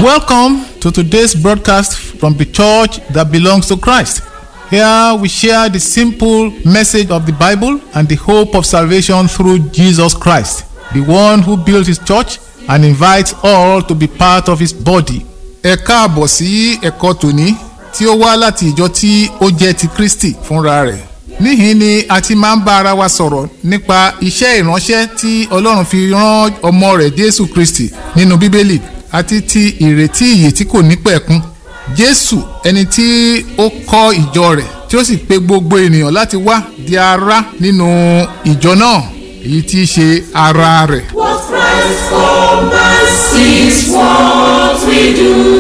Welcome to today's broadcast from the church that belongs to Christ. Here we share the simple message of the Bible and the hope of salvation through Jesus Christ, the one who built his church and invites all to be part of his body. Ẹ káàbọ̀ sí ẹ̀kọ́ tòní tí ó wá láti ìjọ tí ó jẹ́ ti Kristi fúnra rẹ̀. Níhìn ni a ti máa ń bá ara wa sọ̀rọ̀ nípa iṣẹ́ ìránṣẹ́ tí Ọlọ́run fi rán ọmọ rẹ̀ Jésù Kristi nínú Bíbélì àti ti ìrètí ìyè tí kò ní pẹ̀kun. Jésù ẹni tí ó kọ́ ìjọ rẹ̀ tí ó sì pe gbogbo ènìyàn láti wá di ara nínú ìjọ náà èyí tí í ṣe ara rẹ̀. What Christ for us is what we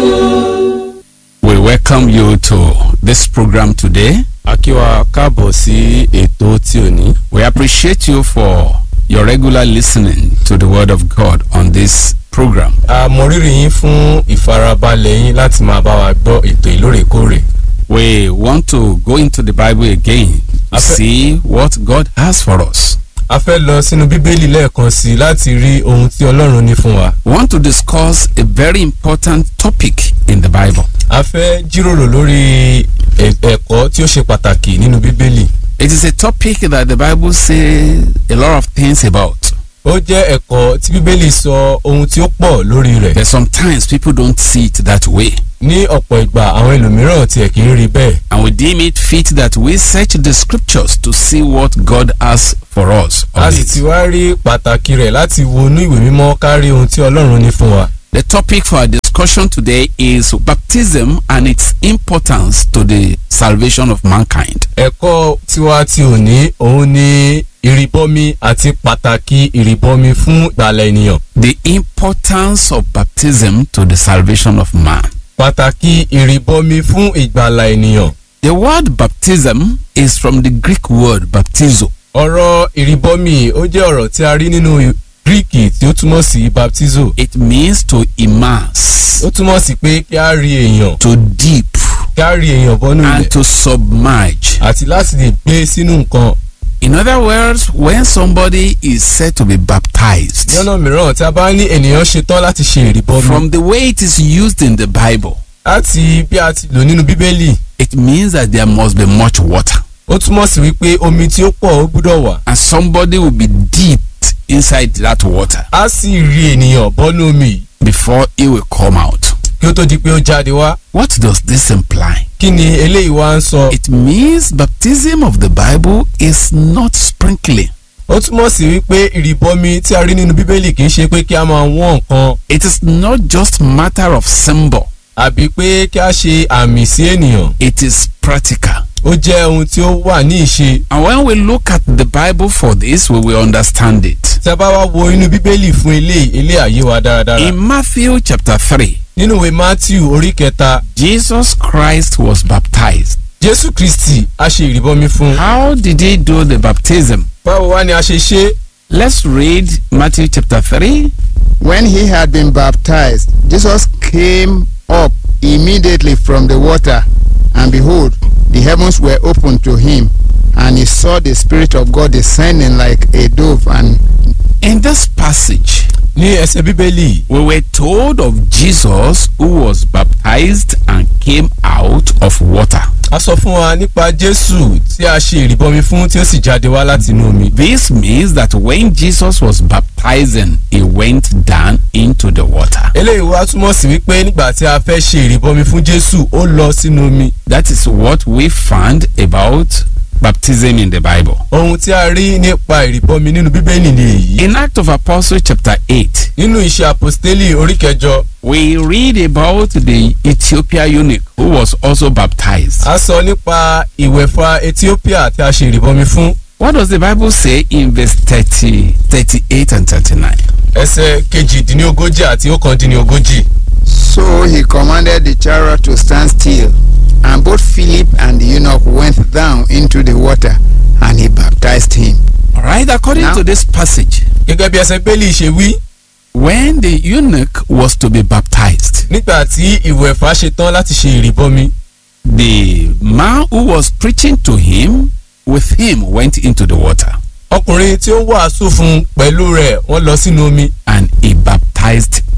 do. We welcome you to this program today. a kí wa káàbọ̀ sí ètò tí ò ní. We appreciate you for your regular listening to the Word of God on this program. a mọ rírì yín fún ìfarabalẹ̀ yín láti máa bá wa gbọ́ ètò ìlóòrèkóòrè. We want to go into the Bible again to Afe- see what God has for us. a fẹ́ lọ sínú bíbélì lẹ́ẹ̀kan sí i láti rí ohun tí ọlọ́run ní fún wa. We want to discuss a very important topic in the Bible. a fẹ́ jíròrò lórí ẹ̀- ẹ̀kọ́ tí ó ṣe pàtàkì nínú bíbélì. It is a topic that the Bible says a lot of things about. ó jẹ́ ẹ̀kọ́ tí bíbélì sọ ohun tí ó pọ̀ lórí rẹ̀. But sometimes people don't see it that way. ní ọ̀pọ̀ ìgbà àwọn ẹlòmíràn tiẹ̀ kì í rí bẹ́ẹ̀. And we deem it fit that we search the scriptures to see what God has for us. on a sì it. ti wá rí pàtàkì rẹ̀ láti wọnú ìwé mímọ́ kárí ohun tí ọlọ́run ní fún wa. The topic for our discussion today is baptism and its importance to the salvation of mankind. ẹ̀kọ́ tiwa tí ò ní òun ni ìrìbọmi àti pàtàkì ìrìbọmi fún ìgbàlẹ̀ ènìyàn. The importance of baptism to the salvation of man. pàtàkì ìrìbọmi fún ìgbàlà ènìyàn. The word baptism is from the Greek word baptizo. ọ̀rọ̀ ìrìbọmi ó jẹ́ ọ̀rọ̀ tí a rí nínú gíríkì tí ó túmọ̀ sí baptizo. It means to immerse, ó túmọ̀ sí pé kí a rí èèyàn to dip, kí a rí èèyàn bọ́nú and ilẹ̀ to submerge. àti láti lè gbé sínú nǹkan. In other words, when somebody is said to be baptized, ní ọ̀nà mìíràn tí a bá ní ènìyàn ṣetán láti ṣe ìrìbọmi. from the way it is used in the Bible, láti bí a ti lò nínú bíbélì it means that there must be much water. ó túmọ̀ sí wípé omi tí ó pọ̀ ó gbúdọ̀ wà. and somebody will be dipped inside that water a sì rí ènìyàn bọ́nú omi yìí before he will come out. kí ó tó di pé ó jáde wá. What does this imply? kí ni eléyìí wá ń sọ. It means baptism of the Bible is not sprinkling. ó túmọ̀ sí wípé ìrìbọmi tí a rí nínú bíbélì kì í ṣe pé kí a máa wọ́n nǹkan It is not just matter of symbol. àbí pé kí a ṣe àmì sí ènìyàn. It is practical. ó jẹ́ ohun tí ó wà ní ìṣe. And when we look at the Bible for this, we will understand it. tí a bá wá wo inú bíbélì fún eléyìí eléyìí àyè wa dáradára. In Matthew chapter 3, nínú ìwé matthew orí kẹta Jesus Christ was baptized. jésù kristi a ṣe ìrìbọmi fún un. How did he do the baptism? báwo wá ni a ṣe ṣe. Let's read Matthew chapter 3, When he had been baptized, Jesus came up immediately from the water, and behold, the heavens were opened to him, and he saw the Spirit of God descending like a dove and In this passage, ní ẹsẹ̀ bíbélì we were told of Jesus who was baptized and came out of water. a sọ fún wa nípa jésù tí a ṣe ìrìbọmi fún tí ó sì jáde wá láti inú omi. This means that when Jesus was baptizing, he went down into the water. eléyìí wá túmọ̀ sí wípé nígbà tí a fẹ́ ṣe ìrìbọmi fún jésù ó lọ sínú omi. That is what we found about baptism in the Bible. ohun tí a rí nípa ìrìbọmi nínú bíbélì ni èyí. In Act of Apostles chapter 8, nínú iṣẹ́ àpòstélì orí kẹjọ we read about the Ethiopia eunuch who was also baptized. a sọ nípa ìwẹ̀fà ethiopia tí a ṣe ìrìbọmi fún. What does the Bible say in verse 30, 38 and 39? ẹsẹ̀ kejìdínlógójì àti ọ̀kàndínlógójì. So he commanded the chariot to stand still, and both Philip and the eunuch went down into the water, and he baptized him. All right, according Now- to this passage, gẹ́gẹ́ bí ẹsẹ̀ bẹ́ẹ̀lì ṣe wí when the eunuch was to be baptized, nígbà tí ìwẹ̀fà ṣe tán láti ṣe ìrìbọmi the man who was preaching to him with him went into the water ọkùnrin tí ó wàásù fún un pẹ̀lú rẹ̀ wọ́n lọ sínú omi and he baptized him.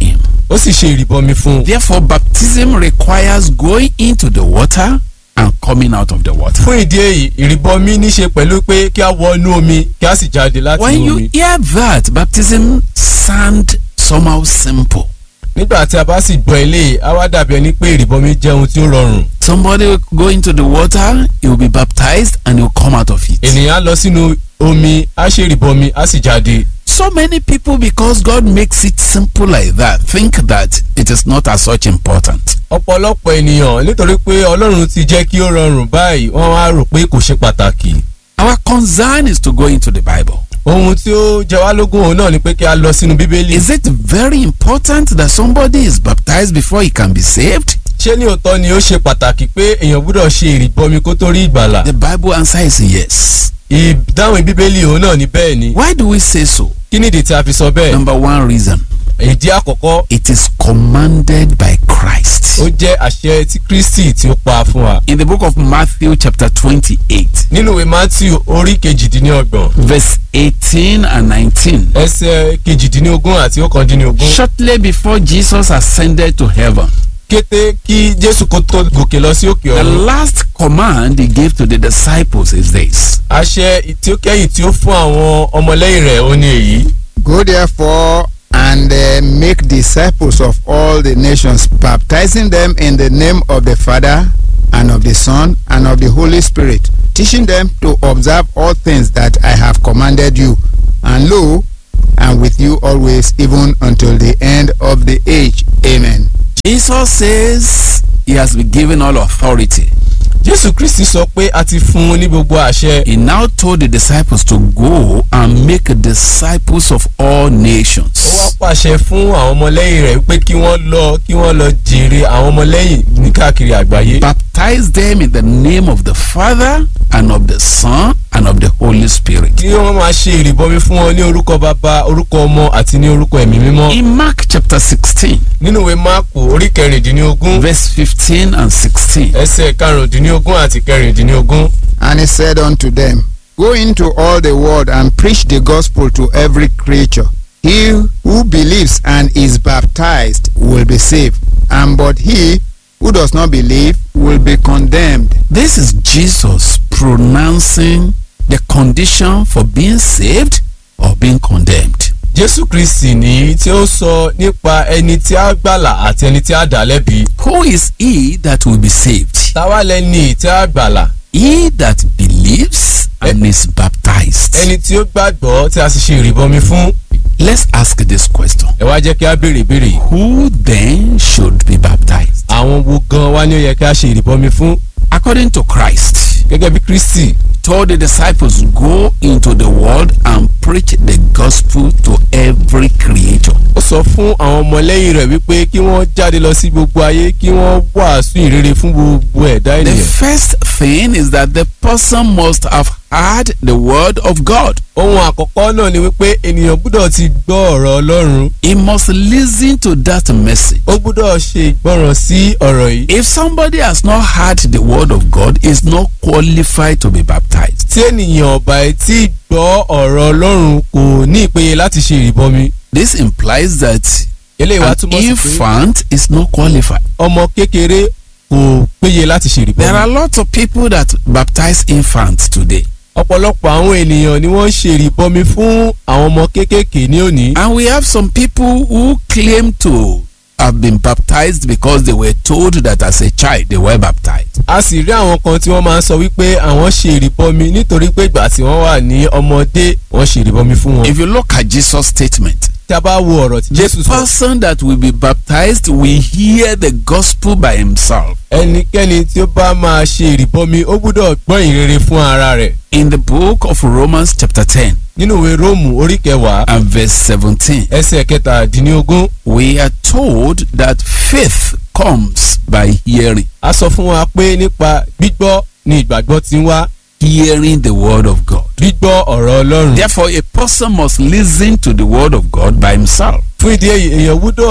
ó sì ṣe ìrìbọmi fún un. Therefore, baptism requires going into the water and coming out of the water. fún ìdí èyí ìrìbọmi ní ṣe pẹ̀lú pé kí a wọ inú omi kí a sì jáde láti When inú you omi. hear that, baptism sound somehow simple. nígbà tí a bá sì gbọ́ eléyìí á wá dàbí ẹni pé ìrìbọmi jẹ́ ohun tí ó rọrùn. Somebody will go into the water, he will be baptized, and he will come out of it. ènìyàn á lọ sínú omi á ṣe ìrìbọmi á sì jáde. So many people, because God makes it simple like that, think that it is not as such important. ọ̀pọ̀lọpọ̀ ènìyàn nítorí pé ọlọ́run ti jẹ́ kí ó rọrùn báyìí wọ́n wá rò pé kò ṣe pàtàkì. Our concern is to go into the Bible. ohun tí ó jẹ wá lógún òun náà ni pé kí a lọ sínú bíbélì. Is it very important that somebody is baptized before he can be saved? ṣé ní òótọ́ ni ó ṣe pàtàkì pé èèyàn gbúdọ̀ ṣe ìrìbọmi kó tó rí ìgbàlà. The Bible answer is yes. ìdáhùn bíbélì òun náà ni bẹ́ẹ̀ ni. Why do we say so? kí nìdí tí a fi sọ bẹ́ẹ̀. Number one reason ìdí àkọ́kọ́ it is commanded by Christ. ó jẹ́ àṣẹ tí kristi tí ó pa fún wa. In the book of Matthew, chapter 28, nínú ìwé matthew orí kejìdínlọ́gbọ̀n verse 18 and 19. ẹsẹ̀ kejìdínlógún àti ọ̀kàndínlógún. Shortly before Jesus ascended to heaven, kété kí jésù kó tó gòkè lọ sí òkè the ọ̀run. last command he gave to the disciples is this àṣẹ tí ó kẹ́yìn tí ó fún àwọn ọmọlẹ́yìn rẹ̀ ó ní èyí. Go therefore and uh, make disciples of all the nations, baptizing them in the name of the Father and of the Son and of the Holy Spirit, teaching them to observe all things that I have commanded you. And lo, I'm with you always, even until the end of the age. Amen. Jesus says he has been given all authority. jésù kristi sọ pé a ti fún un ní gbogbo àṣẹ. He now told the disciples to go and make disciples of all ó wá nations. pàṣẹ fún àwọn ọmọlẹ́yìn rẹ̀ pé kí wọ́n lọ kí wọ́n lọ jèrè àwọn ọmọlẹ́yìn ní káàkiri àgbáyé. Baptize them in the name of the Father and of the Son and of the Holy Spirit. kí wọ́n máa ṣe ìrìbọmi fún wọn ní orúkọ bàbá orúkọ ọmọ àti ní orúkọ ẹ̀mí mímọ́. In Mark chapter 16, nínú ìwé máàkù orí kẹrìndínlógún verse 15 and 16. ẹsẹ̀ karùndínlógún àti kẹrìndínlógún. And he said unto them, Go into all the world and preach the gospel to every creature. He who believes and is baptized will be saved, and but he who does not believe will be condemned. This is Jesus pronouncing the condition for being saved or being condemned. jésù kristi ní tí ó sọ nípa ẹni tí a gbàlà àti ẹni tí a dá lẹ́bi. Who is he that will be saved? táwa lẹni tí a gbàlà He that believes and is baptized. ẹni tí ó gbàgbọ́ tí a sì ṣe ìrìbọmi fún. Let's ask this question. ẹ wá jẹ́ kí a béèrè ìbéèrè yìí. Who then should be baptized? àwọn wo gan wa ni ó yẹ kí a ṣe ìrìbọmi fún. According to Christ, gẹ́gẹ́ bí kristi told the disciples, Go into the world and preach the gospel to every creature. ó sọ fún àwọn ọmọlẹ́yìn rẹ̀ wípé kí wọ́n jáde lọ sí gbogbo ayé kí wọ́n wàásù ìrere fún gbogbo ẹ̀dá The ènìyàn. first thing is that the person must have heard the word of God. ohun àkọ́kọ́ náà ni wípé ènìyàn gbúdọ̀ ti gbọ́ ọ̀rọ̀ ọlọ́run He must listen to that message. ó gbúdọ̀ ṣe ìgbọràn sí ọ̀rọ̀ yìí. If somebody has not heard the word of God, is not qualified to be baptized. tí ènìyàn ọ̀bà ẹ̀ tí gbọ́ ọ̀rọ̀ ọlọ́run kò ní ìpele láti ṣe ìrìbọmi. This implies that eléyìí wá an túmọ̀ sí pé infant is not qualified. ọmọ kékeré kò péye láti ṣe There are ìrìbọmi. lots of people that baptize infants today. ọ̀pọ̀lọpọ̀ àwọn ènìyàn ni wọ́n ń ṣe ìrìbọmi fún àwọn ọmọ kéékèèké ní òní. And we have some people who claim to have been baptized because they were told that as a child they were baptized. a sì rí àwọn kan tí wọ́n máa ń sọ wípé àwọn ṣe ìrìbọmi nítorí pé ìgbà tí wọ́n wà ní ọmọdé wọ́n ṣe ìrìbọmi fún wọn. If you look at Jesus' statement, tí a bá wo ọ̀rọ̀ tí the jésù sọ person that will be baptized will hear the gospel by himself. ẹnikẹ́ni tí ó bá máa ṣe ìrìbọmi ó gbúdọ̀ gbọ́ ìrere fún ara rẹ̀. In the book of Romans, chapter 10 nínú ìwé róòmù orí kẹwàá and verse 17, ẹsẹ̀ kẹtàdínlógún we are told that faith comes by hearing, a sọ fún wa pé nípa gbígbọ́ ni ìgbàgbọ́ ti ń wá hearing the word of God. gbígbọ́ ọ̀rọ̀ ọlọ́run. Therefore, a person must listen to the word of God by himself. fún ìdí èyí èèyàn gbúdọ̀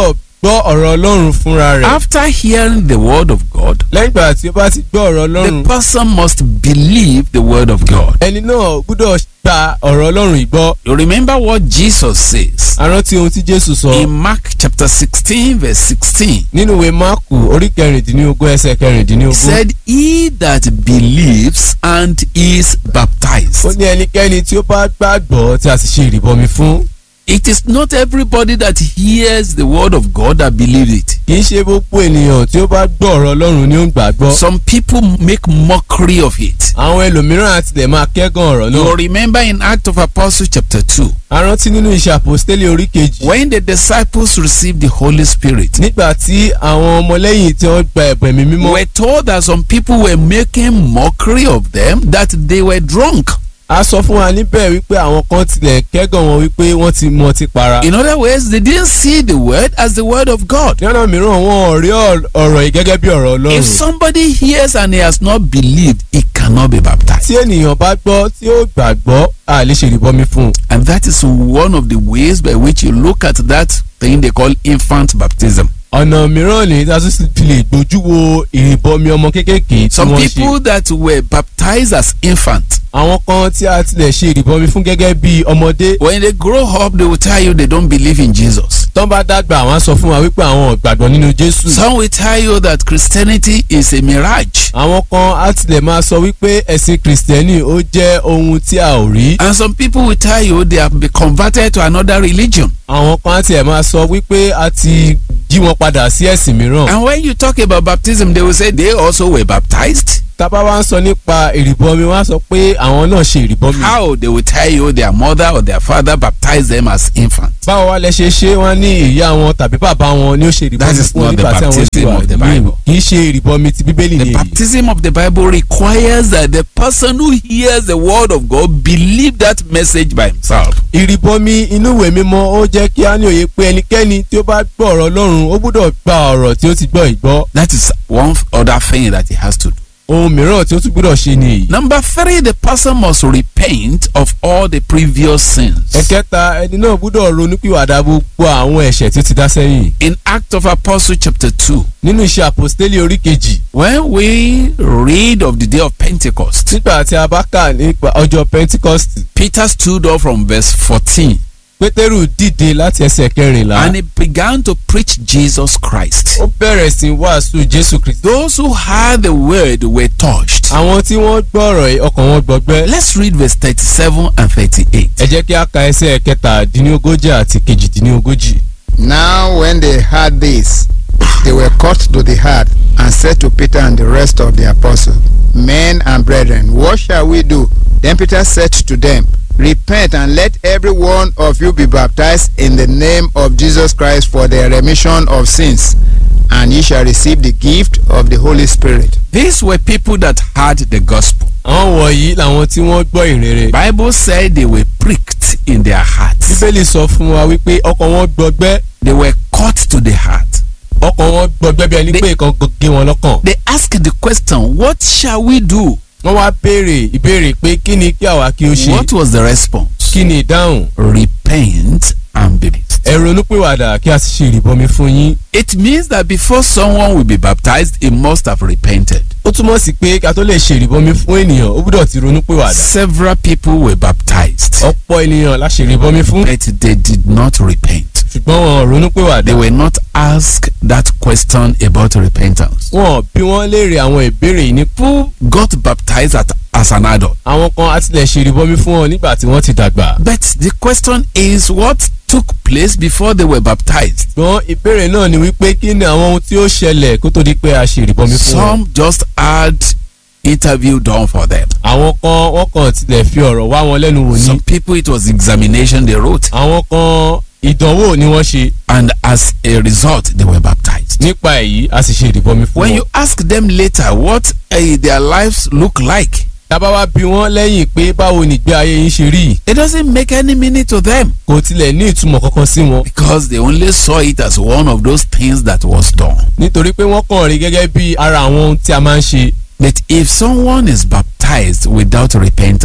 gbọ́ ọ̀rọ̀ ọlọ́run fúnra rẹ̀ After hearing the word of God, lẹ́yìn ìgbà tí ó bá ti gbọ́ ọ̀rọ̀ the ọlọ́run person must believe the word of God. ẹni náà gbúdọ̀ gba ọ̀rọ̀ ọlọ́run ìgbọ́ You remember what Jesus says arántí ohun tí jésù sọ in Mark chapter 16, verse 16. nínú ìwé máàkù orí kẹrìndínlógún ẹsẹ̀ He kẹrìndínlógún said, He that believes and is ó baptized. ní ẹnikẹ́ni tí ó bá gbàgbọ́ tí a sì ṣe ìrìbọmi fún It is not everybody that hears the word of God that believes it. kì í ṣe gbogbo ènìyàn tí ó bá gbọ́ ọ̀rọ̀ ọlọ́run ni ó ń gbàgbọ́ Some people make mockery of it. àwọn ẹlòmíràn àtilẹ̀ máa kẹ́gàn ọ̀rọ̀ You náà remember in Act of Apostles chapter 2, arántí nínú iṣẹ́ àpòstélé orí kejì when the disciples received the Holy Spirit, nígbà tí àwọn ọmọlẹ́yìn tí wọ́n gba ẹ̀bùn ẹ̀mí mímọ́ we're told that some people were making mockery of them, that they were drunk. a sọ fún wa níbẹ̀ wípé àwọn kan tilẹ̀ kẹ́gàn wọn wípé wọ́n ti mọ ti para In other words, they didn't see the word as the word of God. ní ọ̀nà mìíràn wọn ò rí ọ̀r- ọ̀rọ̀ yìí gẹ́gẹ́ bí ọ̀rọ̀ ọlọ́run If somebody hears and he has not believed, he cannot be baptized. tí ènìyàn bá gbọ́ tí ó gbàgbọ́ a lè ṣe ìrìbọmi fún un And that is one of the ways by which you look at that thing they call infant baptism. ọ̀nà mìíràn ni a tún sì fi lè gbójú wo ìrìbọmi ọmọ kéékèèké tí Some wọ́n people ṣe that were baptized as infant, àwọn kan tí a tilẹ̀ ṣe ìrìbọmi fún gẹ́gẹ́ bí ọmọdé when they grow up, they will tell you they don't believe in Jesus. tán bá dàgbà àwọn á sọ fún wa wípé àwọn ò gbàgbọ́ nínú jésù Some will tell you that Christianity is a mirage. àwọn kan á tilẹ̀ máa sọ wípé ẹ̀sìn kìrìsìtẹ́nì ó jẹ́ ohun tí a ò rí And some people will tell you they have been converted to another religion. àwọn kan á tilẹ̀ máa sọ wípé a ti jí wọn padà sí ẹ̀sìn mìíràn And when you talk about baptism, they will say they also were baptized. tábà wá ń sọ nípa ìrìbọmi wọn á sọ pé àwọn náà ṣe ìrìbọmi How? They will tell you their mother or their father baptized them as infants. báwo wá lẹ ṣe ṣe wọn ní ìyá wọn tàbí bàbá wọn ni ó ṣe That ìrìbọmi is fún not wọn the nígbà tí àwọn ṣì baptism wà of the ní Bible. kì í ṣe ìrìbọmi ti bíbélì The nìyí baptism of the Bible requires that the person who hears the word of God believe that message by himself. ìrìbọmi inú ìwé mímọ́ ó jẹ́ kí á ní òye pé ẹnikẹ́ni tí ó bá gbọ́ ọ̀rọ̀ Ọlọ́run ó gbọ́dọ̀ gba ọ̀rọ̀ tí ó ti gbọ́ ìgbọ́ That is one other thing that he has to do. ohun mìíràn tí ó tún gbọ́dọ̀ ṣe ni èyí. Number three, the person must repent of all the previous sins. ẹ̀kẹta ẹni náà gbọ́dọ̀ ronúpìwàdà gbogbo àwọn ẹ̀ṣẹ̀ tí ó ti dá sẹ́yìn In Act of Apostle chapter 2, nínú iṣẹ́ àpòstélì orí kejì when we read of the day of Pentecost, nígbà tí a bá kà nípa ọjọ́ Pentecost Peter stood up from verse 14 Pétérù dìde láti ẹsẹ̀ kẹrìnlá and he began to preach Jesus Christ. ó bẹ̀rẹ̀ sí í wàásù Jésù Kristi Those who heard the word were touched. àwọn tí wọ́n gbọ́ ọ̀rọ̀ yìí ọkàn wọn gbọgbẹ́ Let's read verse 37 and 38. ẹ jẹ́ kí a ka ẹsẹ̀ kẹtàdínlógójì àti kejìdínlógójì. Now, when they heard this, they were cut to the heart and said to Peter and the rest of the apostles, Men and brethren, what shall we do? Then Peter said to them, Repent and let every one of you be baptized in the name of Jesus Christ for the remission of sins, and ye shall receive the gift of the Holy Spirit. These were people that heard the gospel. àwọn wọ̀nyí làwọn tí wọ́n gbọ́ ìrere. Bible said they were pricked in their hearts. bíbélì sọ fún wa wípé ọkàn wọn gbọgbẹ́ They were cut to the heart. ọkàn wọn gbọgbẹ́ bí ẹni They- pé nǹkan gé wọn lọ́kàn. They asked the question, What shall we do? wọ́n wá béèrè ìbéèrè pé kí ni kí àwa kí ó ṣe What was the response? kí ni ìdáhùn Repent and be baptized. ẹ ronúpìwàdà kí a sì ṣe ìrìbọmi fún yín. It means that before someone will be baptized, he must have repented. ó túmọ̀ sí pé ká tó lè ṣe ìrìbọmi fún ènìyàn ó gbúdọ̀ ti ronúpìwàdà. Several people were baptized, ọ̀pọ̀ ènìyàn la ṣe ìrìbọmi fún but they did not repent. ṣùgbọ́n wọn ò ronúpìwàdà. They were not asked that question about repentance. wọn bí wọ́n léèrè àwọn ìbéèrè yìí ní Who got baptized at, as an adult? àwọn kan á tilẹ̀ ṣe ìrìbọmi fún wọn nígbà tí wọ́n ti dàgbà. But the question is what took place before they were baptized? ṣùgbọ́n ìbéèrè náà ni wípé kí ni àwọn ohun tí ó ṣẹlẹ̀ kó tó di pé a ṣe ìrìbọmi fún wọn. Some just had interview done for them. àwọn kan wọ́n kàn tilẹ̀ fi ọ̀rọ̀ wá wọn lẹ́nu wò ní. Some people it was examination they wrote, àwọn kan ìdánwò ni wọ́n ṣe and as a result they were baptized. nípa èyí a sì ṣe ìrìbọmi fún When wọn. you ask them later what uh, their lives look like, tábà wá bí wọ́n lẹ́yìn pé báwo ni ìgbé ayé yín ṣe rí it doesn't make any meaning to them kò tilẹ̀ ní ìtumọ̀ kankan sí wọn. because they only saw it as one of those things that was done. nítorí pé wọ́n kàn rí gẹ́gẹ́ bí ara àwọn ohun tí a máa ń ṣe. But if someone is baptized without repentance,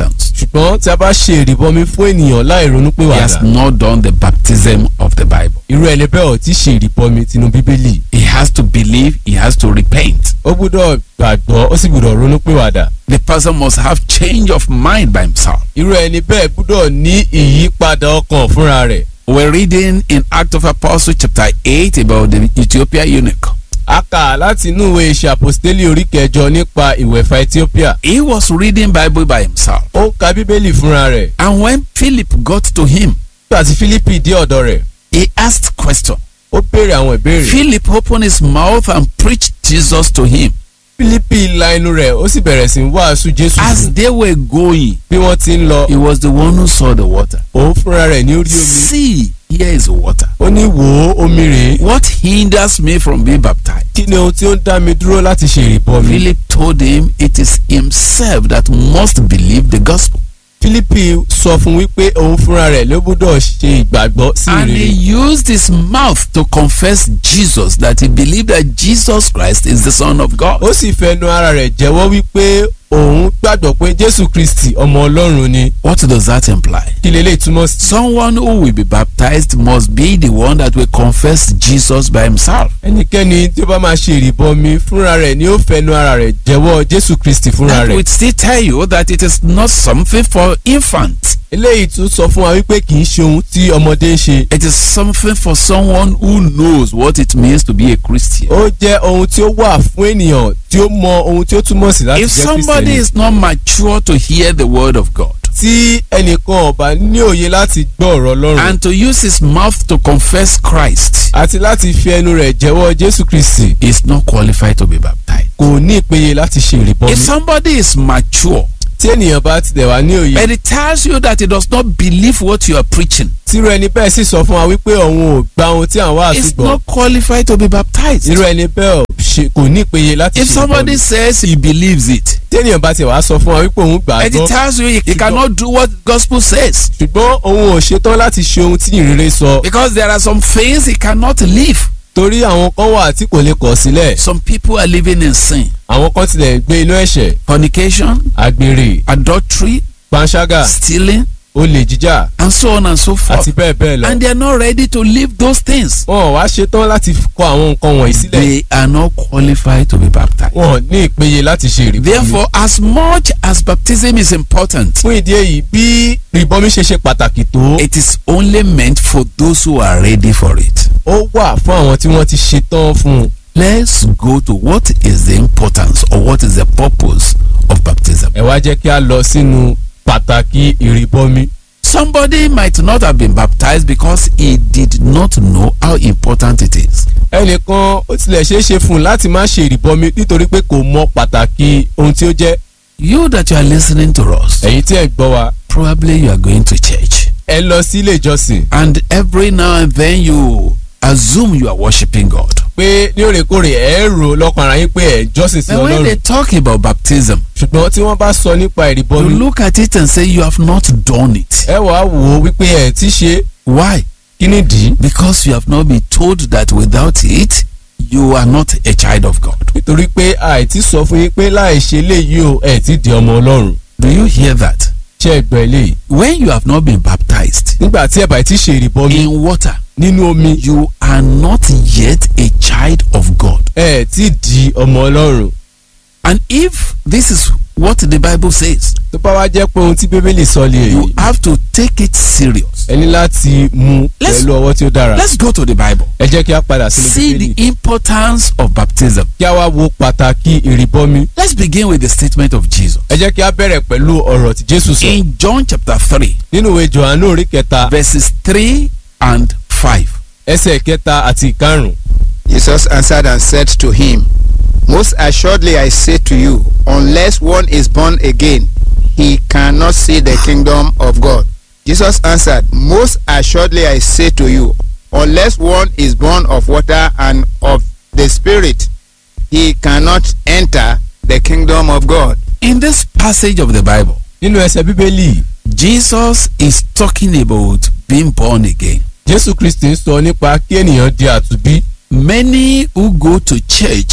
ṣùgbọ́n tí a bá ṣe ìrìbọmi fún ènìyàn láì ronú pé he has wàdà not done the baptism of the Bible. irú ẹni bẹ́ẹ̀ ò tí ṣe ìrìbọmi tinú bíbélì He has to believe, he has to repent. ó gbúdọ̀ gbàgbọ́ ó sì gbúdọ̀ ronú pé wàdà The person must have change of mind by himself. irú ẹni bẹ́ẹ̀ gbúdọ̀ ní ìyípadà ọkàn fúnra rẹ̀ We're reading in Act of Apostles chapter 8 about the Ethiopia eunuch. a kà láti inú ìwé iṣẹ́ àpòstélì orí kẹjọ nípa ìwẹ̀fà Ethiopia He was reading Bible by himself. ó ń ka bíbélì fúnra rẹ̀ And when Philip got to him, nígbà tí Fílípì dé ọ̀dọ̀ rẹ̀ he asked question. ó béèrè àwọn ìbéèrè Philip opened his mouth and preached Jesus to him. Fílípì la inú rẹ̀ ó sì bẹ̀rẹ̀ sí í wàásù Jésù As fún they were going, bí wọ́n ti ń lọ he was the one who saw the water. òun fúnra rẹ̀ ní orí omi See, here is water. ó ní wò ó omi rèé What hinders me from being baptized? kí ni ohun tí ó ń dá mi dúró láti ṣe ìrìbọmi Philip told him it is himself that must believe the gospel. Fílípì sọ fún wípé òun fúnra rẹ̀ ló gbọ́dọ̀ ṣe ìgbàgbọ́ sí And he ìrere used his mouth to confess Jesus that he believed that Jesus Christ is the Son of God. ó sì fẹnu ara rẹ̀ jẹ́wọ́ wípé òun gbàgbọ́ pé Jésù Kristi ọmọ Ọlọ́run ni What does that imply? kí lélẹ́yìí túmọ̀ sí. Someone who will be baptized must be the one that will confess Jesus by himself. ẹnikẹ́ni tí ó bá máa ṣe ìrìbọmi fúnra rẹ̀ ni ó fẹnu ara rẹ̀ jẹ́wọ́ Jésù Kristi fúnra That rẹ̀. would still tell you that it is not something for infants. eléyìí tún sọ fún wa wípé kì í ṣe ohun tí ọmọdé ń ṣe. It is something for someone who knows what it means to be a Christian. ó jẹ́ ohun tí ó wà fún ènìyàn tí ó mọ ohun tí ó túmọ̀ sí láti If jẹ́ somebody Kristẹni. is not mature to hear the word of God tí ẹnìkan ò bá ní òye láti gbọ́ ọ̀rọ̀ Ọlọ́run and to use his mouth to confess Christ, àti láti fi ẹnu rẹ̀ jẹ́wọ́ Jésù Kristi he is not qualified to be baptized. kò ní ìpéye láti ṣe ìrìbọmi. If somebody is mature, tí ènìyàn bá ti dẹ̀ wá ní òye and it tells you that he does not believe what you are preaching, tírú ẹni bẹ́ẹ̀ sì sọ fún wa wípé òun ò gba ohun tí àwọn wá is àtúgbọ̀ not qualified to be baptized. irú ẹni bẹ́ẹ̀ ò ṣe- kò ní ìpéye láti If ṣe somebody ìrìbọmi. says he believes it, tí ènìyàn bá ti wá sọ fún wa wípé òun gbà á and it gbọ́ tells you he, he cannot do what gospel says ṣùgbọ́n òun ò ṣetán láti ṣe ohun tí ìrere sọ because there are some things he cannot live. torí àwọn kan wà tí kò lè kọ̀ sílẹ̀ Some people are living in sin, àwọn kan tilẹ̀ gbé inú ẹ̀ṣẹ̀ fornication, àgbèrè adultery, panṣágà stealing, olè jíjà and so on and so forth. àti bẹ́ẹ̀ bẹ́ẹ̀ lọ. And they are not ready to leave those things. wọn ò wá ṣetán láti kọ àwọn nǹkan wọ̀nyí sílẹ̀ They are not qualified to be baptized. wọn ò ní ìpéye láti ṣe ìrìbọmi. Therefore, as much as baptism is important, fún ìdí èyí bí ìrìbọmi ṣe ṣe pàtàkì tó it is only meant for those who are ready for it. ó wà fún àwọn tí wọ́n ti ṣetán fún un. Let's go to what is the importance or what is the purpose of baptism. ẹ wá jẹ́ kí a lọ sínú pàtàkì ìrìbọmi. Somebody might not have been baptized because he did not know how important it is. ẹnìkan ó tilẹ̀ ṣeé ṣe fún un láti má ṣe ìrìbọmi nítorí pé kò mọ pàtàkì ohun tí ó jẹ́ You that you are listening to us, ẹ̀yin tí ẹ̀ gbọ́ wa probably you are going to church. ẹ lọ sí ilé ìjọsìn And every now and then you assume you are worshiping God. pé ní òrèkóòrè ẹ rò lọ́kàn ara yín pé ẹ jọ́sìn sí And when they ọlọ́run talk about baptism, ṣùgbọ́n tí wọ́n bá sọ nípa you ìrìbọmi look at it and say you have not done it. ẹ wàá wò ó wípé ẹ ti ṣe Why? kí ni dì í Because you have not been told that without it, you are not a child of God. nítorí pé àìtí sọ fún yín pé láì ṣe léyìí o ẹ ti di ọmọ ọlọ́run Do you hear that? ṣé ẹ gbọ́ eléyìí When you have not been baptized nígbà tí ẹ bá ti ṣe ìrìbọmi in water, nínú omi you are not yet a child of God. ẹ ti di ọmọ ọlọ́run And if this is what the Bible says, tó bá wá jẹ́ pé ohun tí bíbélì sọ lè you yìí have to take it serious. ẹ ní láti mú Let's- pẹ̀lú ọwọ́ tí ó dára Let's go to the Bible. ẹ jẹ́ kí a padà sínú See bíbélì the importance of baptism. kí a wá wo pàtàkì ìrìbọmi Let's begin with the statement of Jesus. ẹ jẹ́ kí a bẹ̀rẹ̀ pẹ̀lú ọ̀rọ̀ tí jésù sọ In John chapter 3, nínú ìwé johannu orí kẹta verses 3 and 5. ẹsẹ̀ kẹta àti ìkarùn Jesus answered and said to him, Most assuredly I say to you, unless one is born again, he cannot see the kingdom of God. Jesus answered, Most assuredly I say to you, unless one is born of water and of the Spirit, he cannot enter the kingdom of God. In this passage of the Bible, nínú ẹsẹ̀ bíbélì Jesus is talking about being born again. jésù kristi ń sọ nípa kí ènìyàn di àtúbí Many who go to church,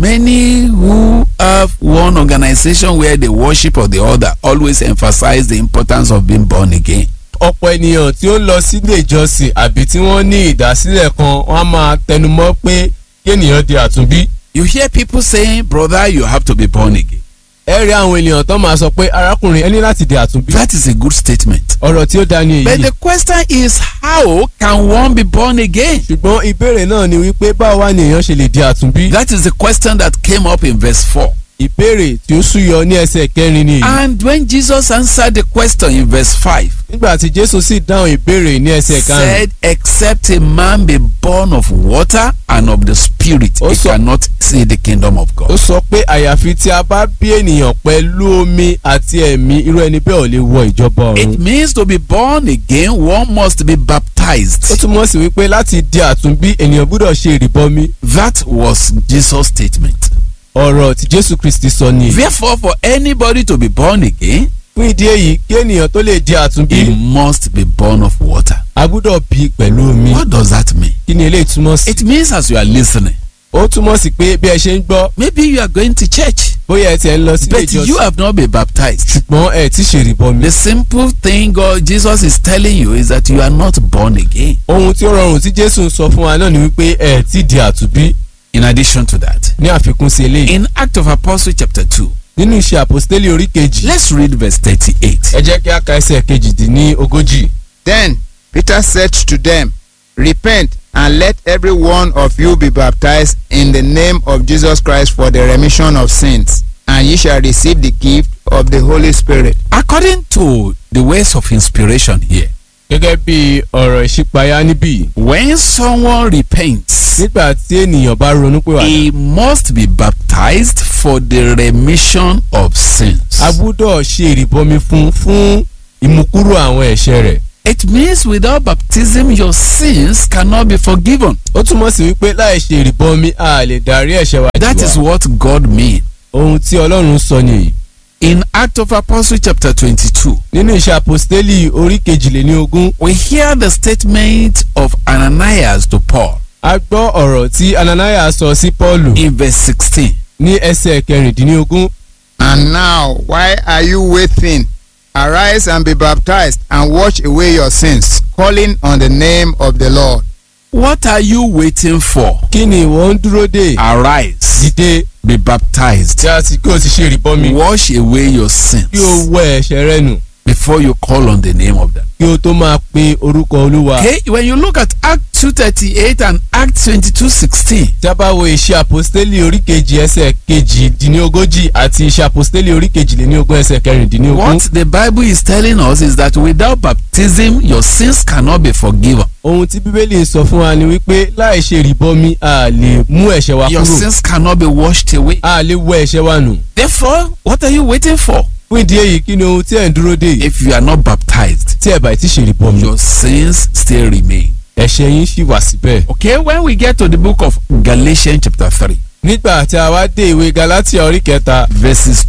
many who have one organization where they worship or the other always emphasize the importance of being born again. ọ̀pọ̀ ènìyàn tí ó ń lọ sílé ìjọsìn àbí tí wọ́n ní ìdásílẹ̀ kan wọ́n á máa tẹnumọ́ pé kí ènìyàn di àtúnbí. You hear people saying, brother, you have to be born again. ẹ rí àwọn ènìyàn tó máa sọ pé arákùnrin ẹ ní láti di àtúnbí. That is a good statement. ọ̀rọ̀ tí ó dá ní But èyí. the question is, how can one be born again? ṣùgbọ́n ìbéèrè náà ni wípé báwo wá ni èèyàn ṣe lè di àtúnbí. That is the question that came up in verse 4. ìbéèrè tí ó súyọ ní ẹsẹ̀ kẹrin ni èyí. And when Jesus answered the question in verse 5, nígbà tí jésù sì dáhùn ìbéèrè ní ẹsẹ̀ karùn-ún. said, Except a man be born of water and of the Spirit, he Also- cannot see the kingdom of ó God. sọ pé àyàfi tí a bá bí ènìyàn pẹ̀lú omi àti ẹ̀mí irú ẹni bẹ́ẹ̀ ò lè wọ ìjọba It ọ̀run. means to be born again, one must be ó baptized. túmọ̀ sí wípé láti di àtúnbí ènìyàn gbúdọ̀ ṣe ìrìbọmi. That was Jesus' statement. ọ̀rọ̀ tí jésù kristi sọ ni. èyí. Therefore, for anybody to be born again, fún ìdí èyí kí ènìyàn tó lè di he àtúnbí must be born of water. a gbúdọ̀ bí pẹ̀lú omi. What does that mean? kí ni eléyìí túmọ̀ sí. It means as you are listening, ó túmọ̀ sí pé bí ẹ ṣe ń gbọ́ maybe you are going to church, bóyá ẹ tiẹ̀ ń lọ sílé but you ìjọsìn have not been baptized. ṣùgbọ́n ẹ ti ṣe ìrìbọmi. The simple thing God Jesus is telling you is that you are not born again. ohun tí ó rọrùn tí jésù ń sọ fún wa náà ni wípé ẹ ti di àtúnbí In addition to that, ní àfikún sí eléyìí. in Act of Apostle chapter 2, nínú iṣẹ́ àpòstélì orí kejì let's read verse 38. ẹ jẹ́ kí a ka ẹsẹ̀ kejìdínní ogójì. Then Peter said to them, Repent and let every one of you be baptized in the name of Jesus Christ for the remission of sins, and ye shall receive the gift of the Holy Spirit. According to the ways of inspiration here, gẹ́gẹ́ bí ọ̀rọ̀ ìṣípayá níbí when someone repents, nígbà tí ènìyàn bá ronú pé wà he must be baptized for the remission of sins. a gbúdọ̀ ṣe ìrìbọmi fún fún ìmúkúrò àwọn ẹ̀ṣẹ̀ rẹ̀. It means without baptism, your sins cannot be forgiven. ó túmọ̀ sí wípé láì ṣe ìrìbọmi a lè darí ẹ̀ṣẹ̀ wa That jì is wá. what God means. ohun tí ọlọ́run sọ nìyí. In Act of Apostle chapter 22, nínú iṣẹ́ àpòstélì orí kejìléní ogún we hear the statement of Ananias to Paul a gbọ́ ọ̀rọ̀ tí ananaya sọ sí pọ́ọ̀lù in verse 16. ní ẹsẹ̀ kẹrìndínlógún And now, why are you waiting? Arise and be baptized, and wash away your sins, calling on the name of the Lord. What are you waiting for? kí ni ìwọ ń dúró dè Arise, dìde be baptized, tí a sì kí o ti ṣe ìrìbọmi wash away your kí o sins wẹ ẹ̀ṣẹ̀ rẹ nù before you call on the name of them. kí o tó máa pe orúkọ olúwa. Okay, when you look at Act 238 and Act 22:16, tí a bá wo iṣẹ́ àpòstélì orí kejì ẹsẹ̀ kejìdínlógójì àti iṣẹ́ àpòstélì orí kejìléníogún ẹsẹ̀ kẹrìndínlógún. what the Bible is telling us is that without baptism, your sins cannot be forgiven. ohun tí bíbélì sọ fún wa ni wípé láì ṣe ìrìbọmi a lè mú ẹ̀ṣẹ̀ wa Your kúrò sins cannot be washed away. a lè wẹ ẹ̀ṣẹ̀ wa nù. Therefore, what are you waiting for? fún ìdí èyí kí ni ohun tí ẹ̀ ń dúró dè If you are not baptized, tí ẹ̀ bá ti ṣe ìrìbọmi your sins still remain. ẹ̀ṣẹ̀ yín ṣì wà síbẹ̀. Okay, when we get to the book of Galatians chapter 3, nígbà tí a wá dé ìwé galatia orí kẹta verses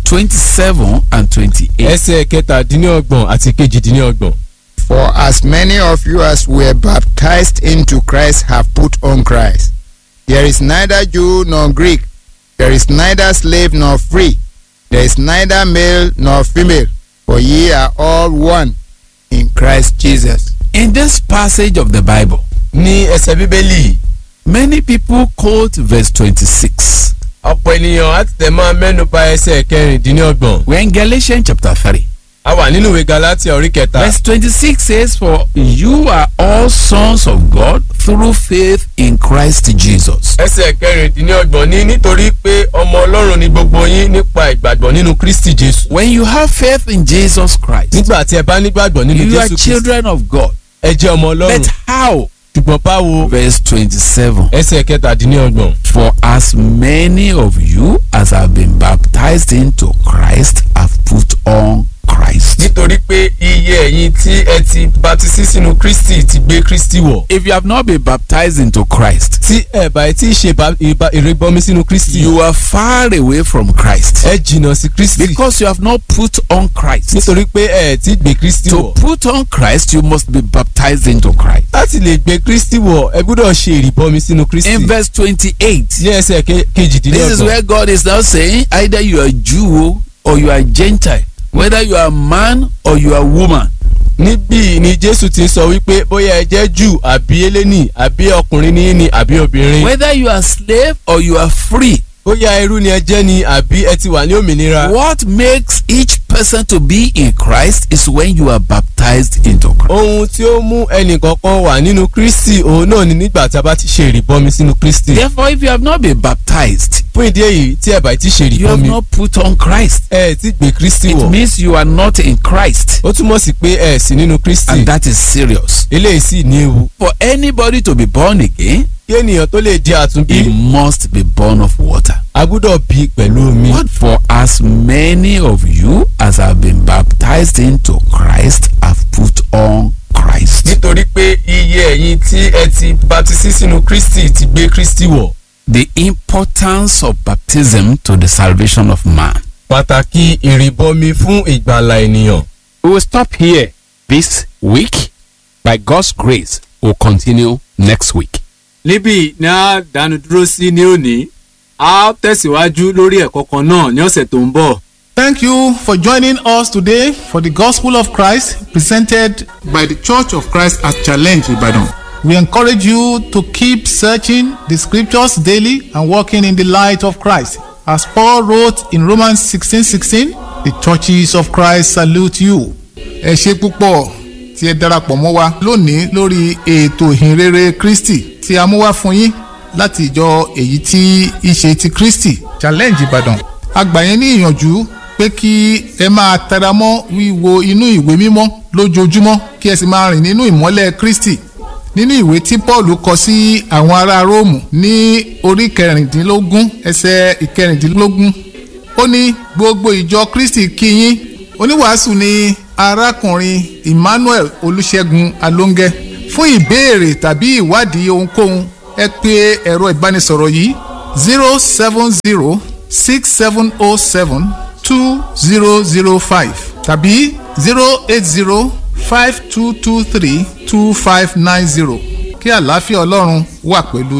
27 and 28. ẹsẹ̀ kẹtàdínlọ́gbọ̀n àti kejìdínlọ́gbọ̀n. For as many of you as were baptized into Christ have put on Christ. There is neither Jew nor Greek, there is neither slave nor free, there is neither male nor female, for ye are all one in Christ Jesus. In this passage of the Bible, ní ẹsẹ̀ bíbélì many people quote verse 26. ọ̀pọ̀ ènìyàn á ti tẹ̀ máa mẹ́nu bà ẹsẹ̀ kẹrìndínlọ́gbọ̀n. We're in Galatians chapter 3. a wà nínú ìwé galatia orí kẹta. Verse 26 says, For you are all sons of God through faith in Christ Jesus. ẹsẹ̀ kẹrìndínlọ́gbọ̀n ní nítorí pé ọmọ ọlọ́run ni gbogbo yín nípa ìgbàgbọ́ nínú kristi jésù. When you have faith in Jesus Christ, nígbà tí ẹ bá nígbàgbọ́ nínú you are jésù kristi children of God. ẹ jẹ́ ọmọ ọlọ́run. But how? ṣùgbọ́n báwo Verse 27. ẹsẹ̀ kẹtàdínlọ́gbọ̀n. For as many of you as have been baptized into Christ have put on Christ. nítorí pé iye iye ẹ̀yin tí ẹ ti baptisi sínú kristi ti gbé kristi wọ̀. If you have not been baptized into Christ, tí ẹ bá ti ṣe ba- ìba- ìrìbọmi sínú kristi. you are far away from Christ ẹ jìnnà sí kristi. because you have not put on Christ. nítorí pé ẹ ti gbé kristi To wọ̀. put on Christ, you must be baptized into Christ. láti lè gbé kristi wọ̀ ẹ gbúdọ̀ ṣe ìrìbọmi sínú kristi. In verse 28, ní ẹsẹ̀ ke- this is kejìdínlọ́gbọ̀n. where God is now saying either you are Jew or you are Gentile, whether you are man or you are woman. níbí ni jésù ti sọ wípé bóyá ẹ jẹ́ jù àbí eléni àbí ọkùnrin ní ní àbí obìnrin. Whether you are slave or you are free. bóyá ẹrú ni ẹ jẹ́ ni àbí ẹ ti wà ní òmìnira. What makes each person to be in Christ is when you are baptized into Christ. ohun tí ó mú ẹnìkankan wà nínú kristi òun náà ni nígbà tí a bá ti ṣe ìrìbọmi sínú kristi. Therefore, if you have not been baptized, fún ìdí èyí tí ẹ bá ti ṣe you have ìrìbọmi not put on Christ. ẹ ti gbé kristi It wọ̀. means you are not in Christ. ó túmọ̀ sí pé ẹ sí nínú kristi. And that is serious. eléyìí sì ní ewu. For anybody to be born again, kí ènìyàn tó lè di he àtúnbí must be born of water. a gbúdọ̀ bí pẹ̀lú omi. What for as many of you as have been baptized into Christ have put on Christ. nítorí pé iye ẹ̀yin tí ẹ ti baptisi sínú kristi ti gbé kristi wọ̀. The importance of baptism to the salvation of man. pàtàkì ìrìbọmi fún ìgbàlà ènìyàn. We will stop here this week. By God's grace, we'll continue next week. níbí ni a dánu dúró sí ní òní a ó tẹ̀síwájú lórí ẹ̀kọ́ kan náà ní ọ̀sẹ̀ tó ń bọ̀. Thank you for joining us today for the Gospel of Christ presented by the Church of Christ at Challenge Ibadan. We encourage you to keep searching the scriptures daily and walking in the light of Christ. As Paul wrote in Romans 16:16, the churches of Christ salute you. Ẹ ṣe púpọ̀ tí ẹ darapọ̀ mọ́ wa lónìí lórí ètò ìhìnrere Kristi tí a mú wá fún yín láti ìjọ èyí tí í ṣe ti Kristi Challenge Ìbàdàn. A gbà yín ní ìyànjú pé kí ẹ máa tẹra mọ́ wíwo inú ìwé mímọ́ lójoojúmọ́ kí ẹ sì máa rìn nínú ìmọ́lẹ̀ Kristi nínú ìwé tí Paul kọ sí àwọn ará Róòmù ní orí kẹrìndínlógún ẹsẹ̀ ìkẹrìndínlógún ó ní gbogbo ìjọ Kristi kí yín oníwàásù ni arákùnrin Emmanuel Olúṣẹ́gun Alóńgẹ́ fún ìbéèrè tàbí ìwádìí ohunkóhun ẹ pè ẹ̀rọ ìbánisọ̀rọ̀ yìí zero seven zero six seven oh seven two zero zero five tàbí zero eight zero five two two three two five nine zero kí àlàáfíà Ọlọ́run wà pẹ̀lú